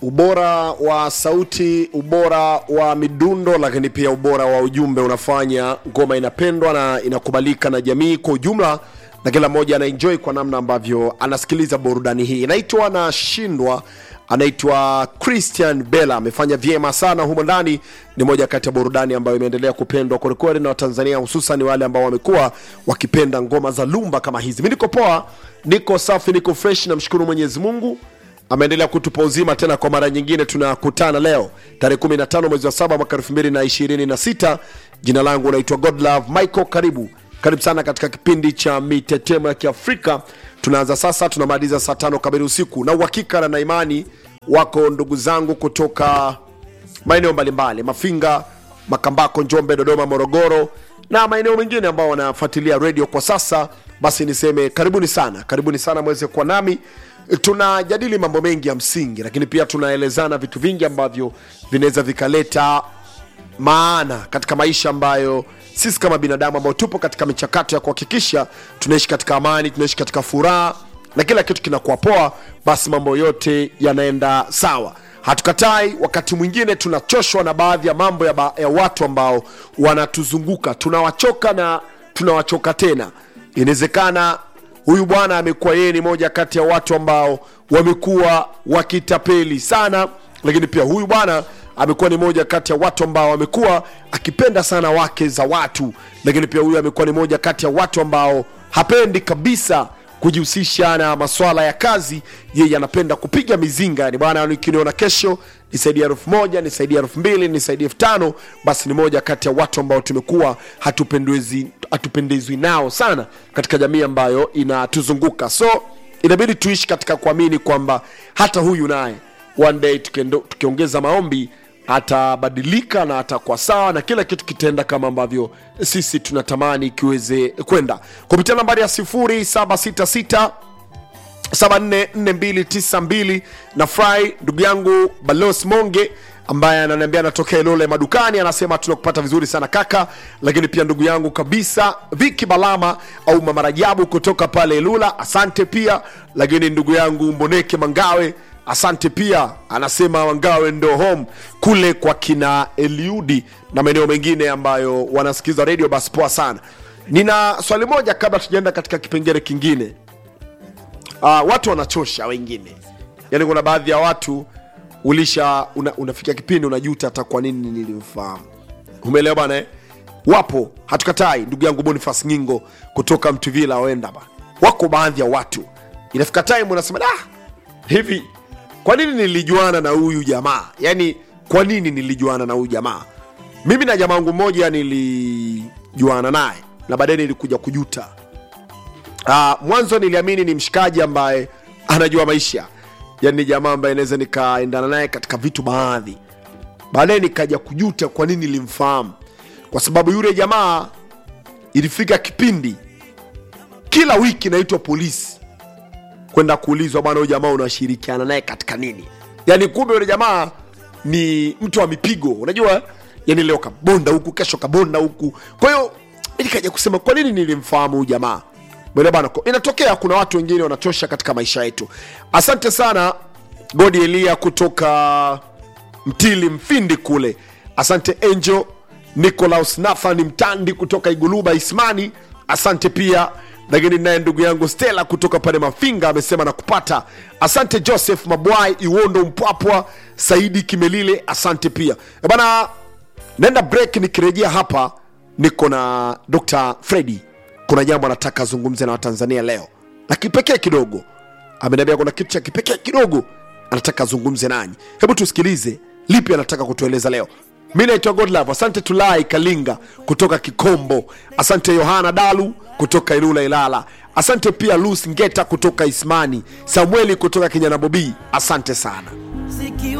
ubora wa sauti ubora wa midundo lakini pia ubora wa ujumbe unafanya ngoma inapendwa na inakubalika na jamii kwa ujumla na kila mmoja anaenjoy kwa namna ambavyo anasikiliza burudani hii inaitwa nashindwa anaitwa christian bella amefanya vyema sana humo ndani ni moja kati ya burudani ambayo imeendelea kupendwa kwelikweli na watanzania hususan wale ambao wamekuwa wakipenda ngoma za lumba kama hizi mi niko poa niko safi niko fresh namshukuru mwenyezi mungu ameendelea kutupa uzima tena kwa mara nyingine tunakutana leo tarehe 15 mwezi wa saba mwaka 2026 jina langu naitwa godlove michael karibu karibu sana katika kipindi cha mitetemo ya kiafrika tunaanza sasa tunamaliza saa tano kamili usiku na uhakika na naimani wako ndugu zangu kutoka maeneo mbalimbali mafinga makambako njombe dodoma morogoro na maeneo mengine ambao wanafuatilia redio kwa sasa basi niseme karibuni sana karibuni sana mweze kuwa nami tunajadili mambo mengi ya msingi lakini pia tunaelezana vitu vingi ambavyo vinaweza vikaleta maana katika maisha ambayo sisi kama binadamu ambao tupo katika michakato ya kuhakikisha tunaishi katika amani tunaishi katika furaha na kila kitu kinakuwa poa basi mambo yote yanaenda sawa hatukatai wakati mwingine tunachoshwa na baadhi ya mambo ya, ba, ya watu ambao wanatuzunguka tunawachoka na tunawachoka tena inawezekana huyu bwana amekuwa yeye ni moja kati ya watu ambao wamekuwa wakitapeli sana lakini pia huyu bwana amekuwa ni moja kati ya watu ambao amekuwa akipenda sana wake za watu lakini pia huyu amekuwa ni moja kati ya watu ambao hapendi kabisa kujihusisha na maswala ya kazi yeye anapenda kupiga mizinga yani bwana nikiniona kesho nisaidia elfu moja nisaidia elfu mbili nisaidia elfu tano basi ni moja kati ya watu ambao tumekuwa hatupendezwi hatupendezwi nao sana katika jamii ambayo inatuzunguka so inabidi tuishi katika kuamini kwamba hata huyu naye one day tukiendo- tukiongeza maombi atabadilika na atakuwa sawa na kila kitu kitaenda kama ambavyo sisi tunatamani kiweze kwenda kupitia nambari ya 766 744292 na fry ndugu yangu balos monge ambaye ananiambia anatokea ilole madukani anasema tunakupata vizuri sana kaka lakini pia ndugu yangu kabisa viki balama au mamarajabu kutoka pale ilula asante pia lakini ndugu yangu mboneke mangawe asante pia anasema wangawe ndo home kule kwa kina eliudi na maeneo mengine ambayo wanasikiza redio basi poa sana nina swali moja kabla tujaenda katika kipengele kingine uh, watu wanachosha wengine yaani kuna baadhi ya watu ulisha una, unafikia kipindi unajuta hata kwa nini nilimfahamu umeelewa bana eh? wapo hatukatai ndugu yangu bonifas ngingo kutoka mtuvila wenda ba wako baadhi ya watu inafika time unasema da hivi kwa nini nilijuana na huyu jamaa yaani kwa nini nilijuana na huyu jamaa mimi na jamaa wangu mmoja nilijuana naye na baadaye nilikuja kujuta uh, mwanzo niliamini ni mshikaji ambaye anajua maisha yani ni jamaa ambaye naweza nikaendana naye katika vitu baadhi baadaye nikaja kujuta kwa nini nilimfahamu kwa sababu yule jamaa ilifika kipindi kila wiki naitwa polisi kwenda kuulizwa bwana huyu jamaa unashirikiana naye katika nini yani kumbe yule jamaa ni mtu wa mipigo unajua yani leo kabonda huku kesho kabonda huku kwa hiyo mi nikaja kusema kwa nini nilimfahamu huyu jamaa Mwelewa bana ko- inatokea kuna watu wengine wanachosha katika maisha yetu asante sana godi elia kutoka mtili mfindi kule asante angel nicolaus nathan mtandi kutoka iguluba ismani asante pia lakini naye ndugu yangu stela kutoka pale mafinga amesema na kupata asante joseph mabwai iwondo mpwapwa saidi kimelile asante pia Eh bana naenda break nikirejea hapa niko na dr fredi kuna jambo anataka azungumze na watanzania leo na kipekee kidogo ameniambia kuna kitu cha kipekee kidogo anataka azungumze nanyi hebu tusikilize lipi anataka kutueleza leo mi naitwa godlove asante tulai kalinga kutoka kikombo asante yohana dalu kutoka ilula ilala asante pia lus ngeta kutoka ismani samueli kutoka kinyanabobii asante sana Ziki